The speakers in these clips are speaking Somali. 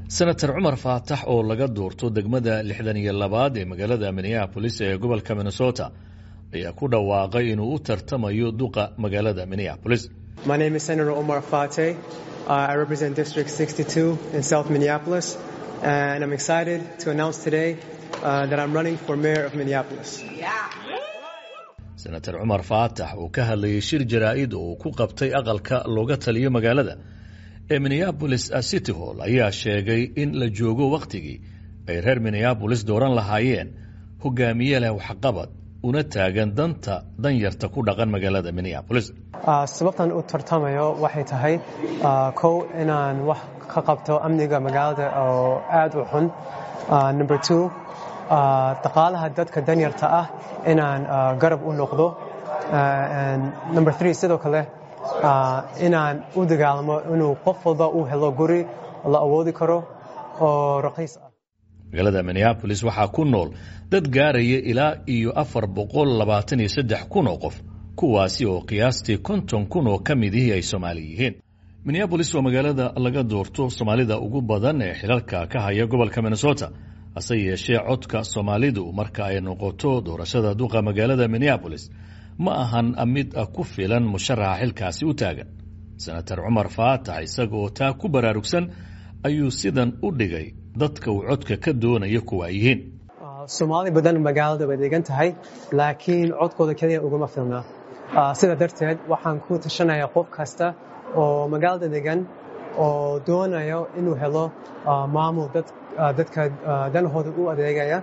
senator cumar faatax oo laga doorto degmada lixdan iyo labaad ee magaalada minneabolis ee gobolka minnesota ayaa ku dhawaaqay inuu u tartamayo duqa magaalada minneabolis My name is Senator Omar Fateh. Uh, I represent District 62 in South Minneapolis, and I'm excited to announce today uh, that I'm running for mayor of Minneapolis. senator cumar faatax uu ka hadlayay shir jaraa'id oo uu ku qabtay aqalka looga taliyo magaalada ee minneabolis city hall ayaa sheegay in la joogo wakhtigii ay reer minneabolis dooran lahaayeen hogaamiye leh waxqabad una taagan danta danyarta ku dhaqan magaalada minneabolis Uh, sababtan u tartamayo waxay tahay uh, kow inaan wax ka qabto amniga magaalada oo aad u xun Uh, number two uh, dhaqaalaha dadka danyarta ah inaan uh, garab u noqdo Uh, and number three sidoo kale uh, inaan u dagaalamo inuu qof walba uu helo guri la awoodi karo oo raqiis ah magaalada minneabolis waxaa ku nool dad gaaraya ilaa iyo afar boqol labaatan iyo saddex kun oo qof kuwaasi oo qiyaastii konton kun oo ka midihii ay soomaali yihiin minneabolis waa magaalada laga doorto soomaalida ugu badan ee xilalka ka haya gobolka minnesota hase yeeshee codka soomaalidu marka ay noqoto doorashada duqa magaalada minneabolis ma ahan mid ku filan musharaxa xilkaasi u taagan senator cumar faatax isaga oo taa ku baraarugsan ayuu sidan u dhigay dadka uu codka ka doonaya kuwa ay yihiin soomaali badan magaalada way degan tahay laakiin codkooda keliya ugama filna Uh, sida darteed waxaan ku tashanayaa qof kasta oo magaalada degan oo doonayo inuu helo uh, maamul dad, uh, dadka uh, danahooda u adeegaya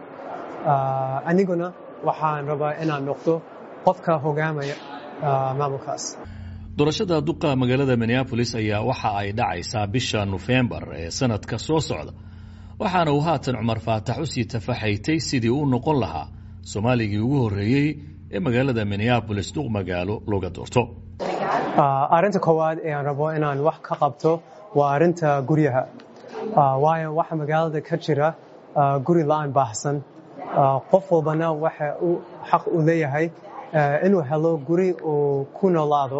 uh, aniguna waxaan rabaa inaan noqdo qofka hogaamaya uh, maamulkaas doorashada duqa magaalada minneabolis ayaa waxa ay dhacaysaa bisha nofembar ee sanadka soo socda waxaana uu haatan cumar faatax usii tafaxaytay sidii uu noqon lahaa soomaaligii ugu horreeyey ee magaalada minneabolis duq magaalo looga doorto arrinta koowaad ee aan rabo inaan wax ka qabto waa arrinta guryaha waayo waxa magaalada ka jira guri la-aan baahsan qof walbana waxa uu xaq u leeyahay inuu helo guri uu ku noolaado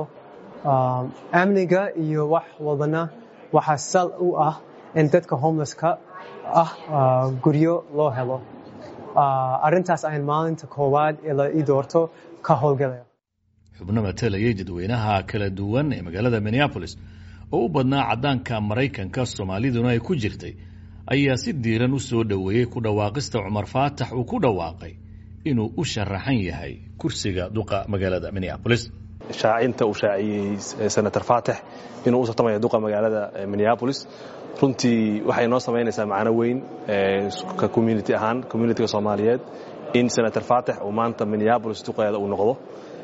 amniga iyo wax walbana waxaa sal u ah in dadka homelesska ah guryo loo helo arrintaas ayaan maalinta koowaad ee la ii doorto ka howlgalaya xubno matalayay dadweynaha kala duwan ee magaalada minneabolis oo u badnaa caddaanka maraykanka soomaaliduna ay ku jirtay ayaa si diiran u soo dhoweeyey ku dhawaaqista cumar faatax uu ku dhawaaqay inuu u sharaxan yahay kursiga duqa magaalada minneabolis shaacinta uu shaaciyey senator faatax inuu u tartamaya duqa magaalada minneabolis runtii waxay noo samaynaysaa macno weyn ka community ahaan communitiga soomaaliyeed in senator faatax uu maanta minneabolis duqeeda uu noqdo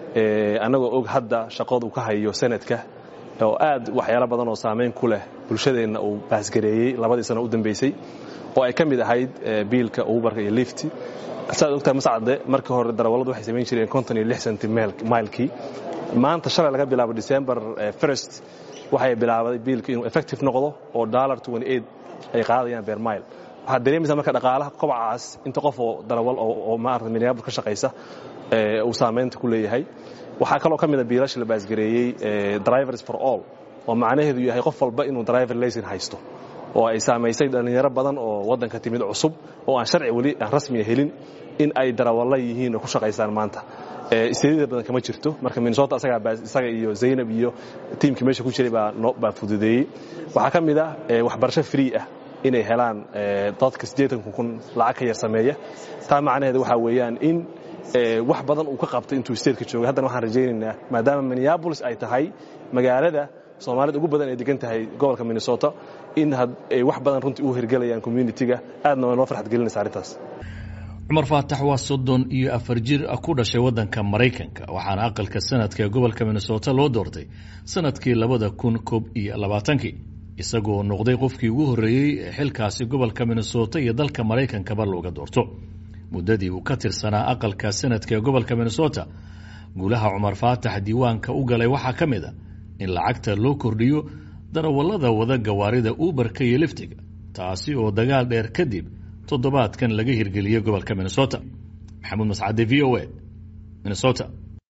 annagoo og hadda shaqada uu ka hayo senadka oo aad waxyaalo badan oo saamayn ku leh bulshadeenna uu baasgareeyey labadii sano u dambaysay oo ay ka mid ahayd biilka ubarka iyo lifti saad ogtahay mascade markii hore darawalladu waxay samayn jireen konton iyo lix centi mailkii maanta shalay laga bilaabo december first waxay bilaabaday biilka inuu effective noqdo oo dollar ay qaadayaan beer mile waxaad dareemaysaa marka dhaqaalaha kobacaas inta qof oo darawal oo maarata minneapolis ka shaqaysa uu saamaynta ku leeyahay waxaa kaloo ka mid a biilasha la baasgareeyey drivers for all oo macnaheedu yahay qof walba inuu driver laysin haysto oo ay saamaysay dhallinyaro badan oo waddanka timid cusub oo aan sharci weli aan rasmiya helin in ay darawalla yihiin oo ku shaqaysaan maanta isteedida badan kama jirto marka minnesota isaga iyo zaynab iyo tiimkii meesha ku jiray baa fududeeyey waxaa ka mid ah waxbarasho free ah inay helaan dadka siddeetan kun lacag ka yar sameeya taa macnaheeda waxaa weeyaan in wax badan uu ka qabtay intuu statetka joogay haddana waxaan rajaynaynaa maadaama minneabolis ay tahay magaalada soomaalida ugu badan ay degan tahay gobolka minnesota in ay wax badan runtii u hirgelayaan communitiga aadna waa noo farxad gelinaysa arrintaas cumar faatax waa soddon iyo afar jir ku dhashay waddanka maraykanka waxaana aqalka sanadka ee gobolka minnesota loo doortay sanadkii labada kun koob iyo labaatankii isagoo noqday qofkii ugu horreeyey ee xilkaasi gobolka minnesota iyo dalka maraykankaba looga doorto muddadii uu ka tirsanaa aqalka sanadka ee gobolka minnesota guulaha cumar faatax diiwaanka u galay waxaa ka mid a in lacagta loo kordhiyo darawallada wada gawaarida uberka iyo liftiga taasi oo dagaal dheer kadib toddobaadkan laga hirgeliyey gobolka minnesota maxamuud mascade v o a minnesota